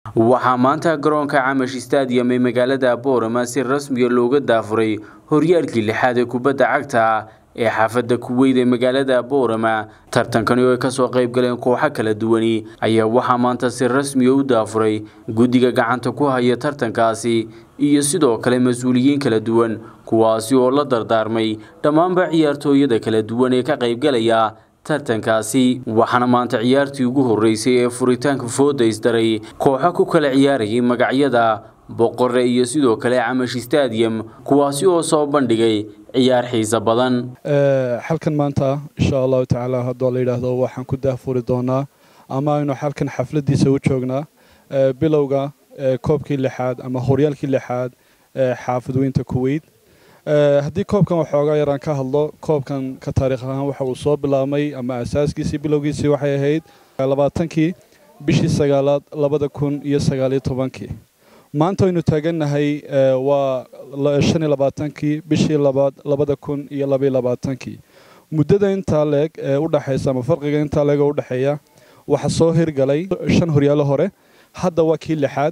waxaa maanta garoonka camash stadium ee magaalada boorama si rasmiya looga daafuray horyaalkii lixaad ee kubadda cagta ee xaafadda kuweyd ee magaalada boorama tartankani oo ay kasoo qayb galeen kooxo kala duwani ayaa waxaa maanta si rasmiya u daafuray guddiga gacanta ku haya tartankaasi iyo sidoo kale mas-uuliyiin kala duwan kuwaasi oo la dardaarmay dhammaanba ciyaartooyada kala duwan ee ka qaybgalaya tartankaasi waxaana maanta ciyaartii ugu horreysay ee furitaanka fooda isdaray kooxo ku kala ciyaarayay magacyada boqore iyo sidoo kale camash stadium kuwaasi oo soo bandhigay ciyaar xiisa badan xalkan maanta insha allahu tacaala haddoo la yidhaahdo waxaan ku daahfuri doonaa ama aynu xalkan xafladiisa u joognaa bilowga koobkii lixaad ama horyaalkii lixaad ee xaafadweynta kuweyt haddii koobkan waxoogaa yaraan ka hadlo koobkan ka taariikh ahaan waxa uu soo bilaabmay ama asaaskiisii bilowgiisii waxay ahayd labaatankii bishii sagaalaad labada kun iyo sagaaliyo tobankii maanta aynu taagannahay waa shan iyo labaatankii bishii labaad labada kun iyo labaiyo labaatankii muddada intaa leeg ee u dhexaysa ama farqiga intaa leeg oo u dhexeeya waxaa soo hirgalay shan horyaalo hore hadda waa kii lixaad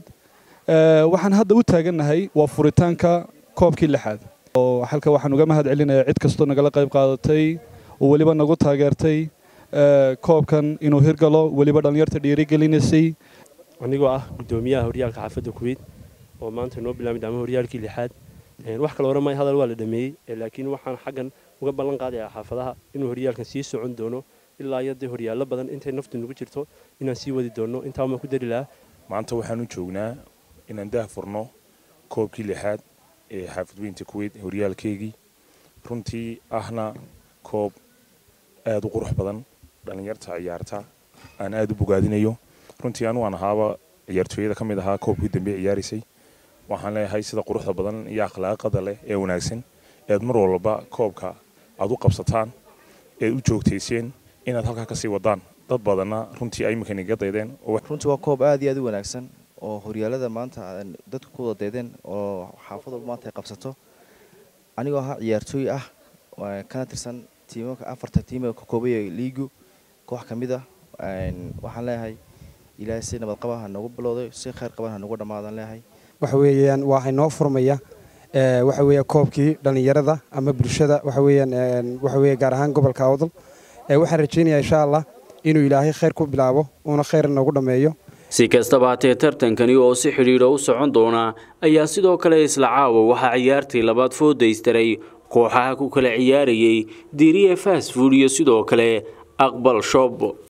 waxaan hadda u taagannahay waa furitaanka koobkii lixaad oo halka waxaan uga mahad celinayaa cid kastoo nagala qayb qaadatay oo weliba nagu taageertay koobkan inuu hirgalo weliba dhallinyarta dhiirigelinaysay anigoo ah guddoomiyaha horyaalka xaafadda kuweyt oo maanta noo bilaabay dama horyaalkii lixaad wax kale oran maayo hadal waa la dhameeyey laakiin waxaan xaggan uga ballan qaadayaa xaafadaha inuu horyaalkan sii socon doono ilaa iyo dee horyaallo badan intay naftu nagu jirto inaan sii wadi doono intaama ku dari lahaa maanta waxaan u joognaa inaan daah furno koobkii lixaad ee xaafadweynta kuweyt horyaalkeygii runtii ahna koob aada u qurux badan dhallinyarta ciyaarta aan aada u bogaadinayo runtii anu aan ahaaba ciyaartooyada ka mid ahaa koobkii dambe ciyaaraysay waxaan leeyahay sida quruxda badan iyo akhlaaqada leh ee wanaagsan eed mar walba koobka aad u qabsataan eed u joogtayseen inaad halkaa kasii wadaan dad badanna runtii iminkan iga daydeen runtii waa koob aad iyo aad u wanaagsan oo horyaalada maanta dadku ku wada daydeen oo xaafad walba maanta ay qabsato anigoo ahaa ciyaartooy ah kana tirsan tiimamka afarta tiima ka koobaya liigu koox ka mid ah waxaan leeyahay ilaahay si nabad qaba ha noogu bilowday si khayr qaban ha noogu dhammaadaan leeyahay waxa weeyaan waa inoo furmaya waxa weeye koobkii dhallinyarada ama bulshada waxa weeyaan waxa weeye gaar ahaan gobolka awdal waxaan rajaynayaa insha allah inuu ilaahay khayr ku bilaabo uuna khayr noogu dhammeeyo si kastaba hatee tartankani oo si xidhiidha u socon doona ayaa sidoo kale isla caawa waxaa ciyaartii labaad foodaystaray kooxaha ku kala ciyaarayay diiriye fast food iyo sidoo kale aqbal shoob